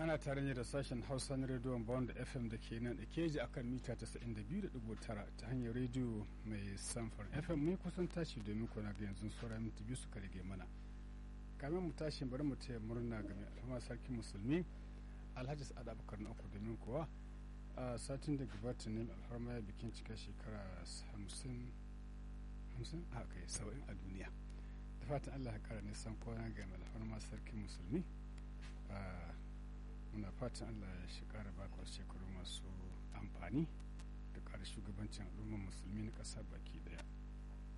ana tare ne da sashen hausa na rediyon bond fm da ke nan da keji akan mita 92.9 ta hanyar rediyo mai samfar fm mai kusan tashi domin kuna ga yanzu sauran minti biyu suka rage mana kamin mu tashi bari mu taya murna ga mai alfama sarki musulmi alhaji sa'ad abubakar na uku domin kuwa a satin da gabata ne alfarma ya bikin cika shekara 50 a kai saba'in a duniya da fatan allah ya kara nisan kwana ga mai alfarma sarki musulmi muna fatan allah ya shi kara baka wasu shekaru masu amfani da kara shugabancin al'ummar musulmi na ƙasa baki daya